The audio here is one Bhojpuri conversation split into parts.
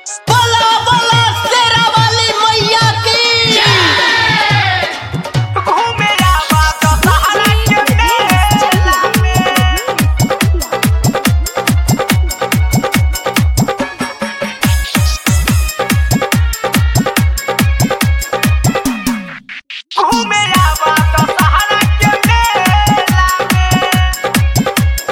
बोला बोला शेरा वाली मैया की घूमे आवा तो सहारा के मेला में घूमे आवा तो सहारा के मेला में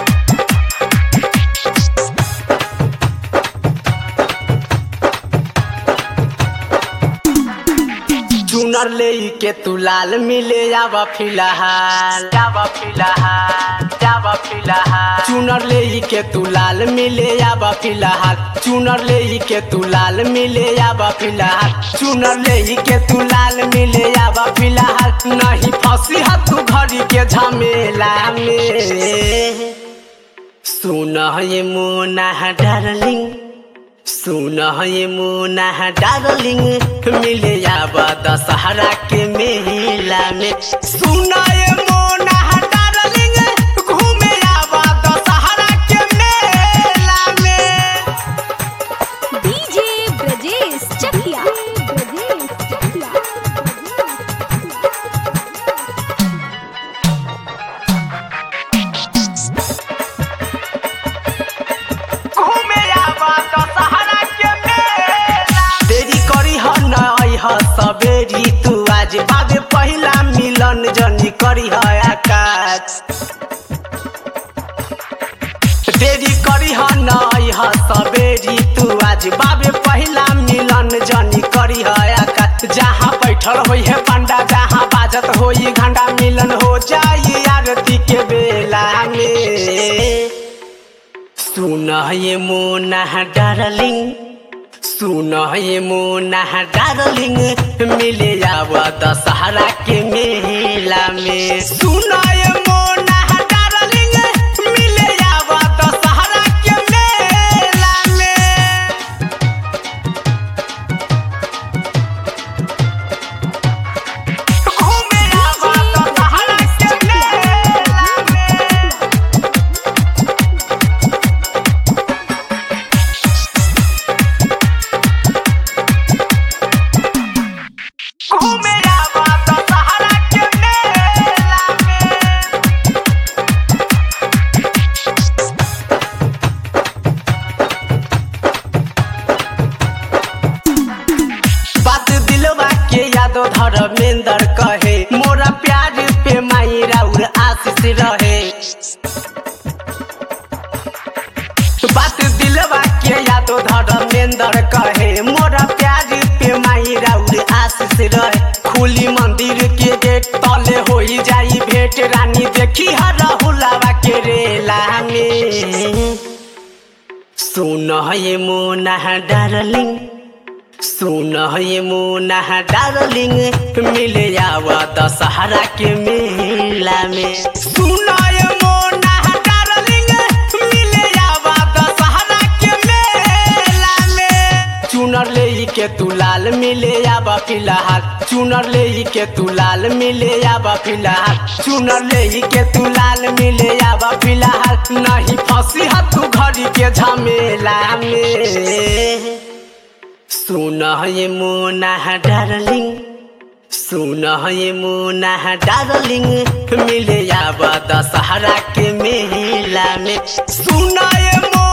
चुनर ले के तू लाल मिले आवा फिलहाल जावा फिलहाल जावा फिलहाल चुनर ले के तू लाल मिले आवा फिलहाल चुनर ले के तू लाल मिले आवा फिलहाल चुनर ले के तू लाल मिले आवा फिलहाल नहीं फंसी है तू घड़ी के झमेला में सुन ये मोना डार्लिंग सुन ये मोना डार्लिंग मिले आवा दशहरा के मेला में सुन ये मोना डार्लिंग घूमे आवा दशहरा के मेला में डीजे ब्रजेश चकिया ब्रजेश चकिया घूमे आवा तो सहारा के मेला देरी करी ह नई ह सबेरी तू आज बाबे पहिला मिलन जनी करी ह आकाश देरी करी ह नई ह सबेरी तू आज बाबे पहिला मिलन जनी करी ह आकाश जहाँ बैठल होई है पंडा जहाँ बाजत होई घंटा मिलन हो जाई आरती के बेला में सुन ये मोना डार्लिंग सुन ये मोना डार्लिंग मिले आव दशहरा के मेला में सुन ये मोना डार्लिंग मिले आव दशहरा के मेला में घूमे आवा तो सहारा के मेला में घूमे आवा तो सहारा के मेला में बात दिलवा के यादो धर्मेंद्र कहे मोरा प्यार पे माई राउर आशीष रहे बात दिलवा के यादो धर्मेंद्र कहे मोरा प्यार पे माई राउर आशीष रहे खुली मंदिर के गेट तले होई जाई भेंट रानी देखी हर राहुलवा के रेला में सुन ये मोना डार्लिंग सुन ये मोना डार्लिंग मिले आवा दशहरा के मेला में सुन ये मोना डार्लिंग मिले आवा दशहरा के मेला में चुनर ले के तू लाल मिले आवा फिलहाल चुनर ले के तू लाल मिले आवा फिलहाल चुनर ले के तू लाल मिले आवा फिलहाल नहीं फंसी है तू घड़ी के झमेला में सुन ये मोना डार्लिंग सुन ये मोना डार्लिंग मिले आवा दशहरा के मेला में सुन ये मोना